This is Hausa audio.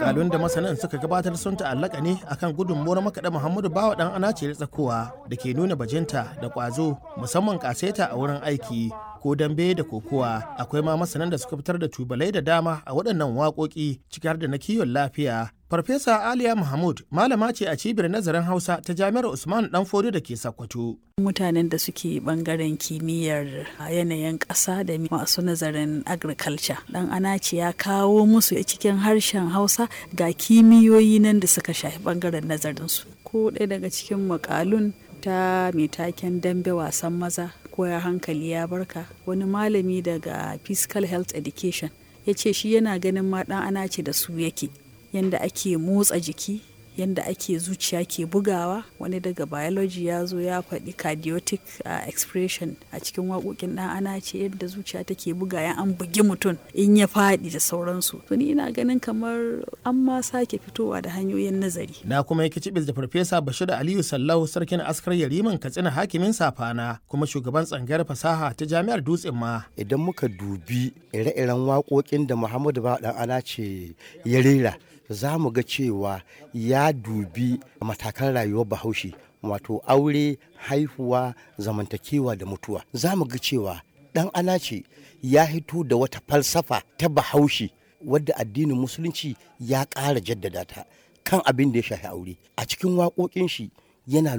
Wakalun da masanan suka gabatar sun ta'allaka ne akan gudunmuwar makaɗa Muhammadu Bawa ɗan anace tsakowa da ke nuna bajinta da ƙwazo musamman ƙaseta a wurin aiki ko dambe da kokowa akwai ma masanan da suka fitar da tubalai da dama a waɗannan waƙoƙi ciki har da na kiwon lafiya Farfesa Aliya Mahmud malama ce a cibiyar nazarin Hausa ta Jami'ar Usman Danfodiyo da ke Sokoto. Mutanen da suke bangaren kimiyyar yanayin ƙasa da masu nazarin agriculture. Dan Anaci ya kawo musu cikin harshen Hausa ga kimiyoyi nan da suka shafi bangaren nazarinsu. Ko ɗaya daga cikin makalun ta mai taken dambe wasan maza ko ya hankali ya barka wani malami daga physical health education ya ce shi yana ganin ma ɗan Anaci da su yake. yadda ake motsa jiki yadda ake zuciya ke bugawa wani daga biology ya zo ya faɗi cardiotic uh, expression a cikin waƙoƙin ɗan ana ce yadda zuciya take buga ya an bugi mutum in ya faɗi da sauransu to ni ina ganin kamar an ma sake fitowa da hanyoyin nazari na kuma yake cibis da farfesa bashir aliyu sallau sarkin askar yariman katsina hakimin safana kuma shugaban tsangayar fasaha ta jami'ar dutsen ma idan muka dubi ire-iren waƙoƙin da muhammadu ba ɗan ana ce ya rera za mu ga cewa ya dubi matakan rayuwar bahaushe wato aure haihuwa zamantakewa da mutuwa za mu ga cewa dan anace ya hito da wata falsafa ta bahaushe wadda addinin musulunci ya ƙara jaddada ta kan abin da ya shafi aure a cikin waƙoƙin shi yana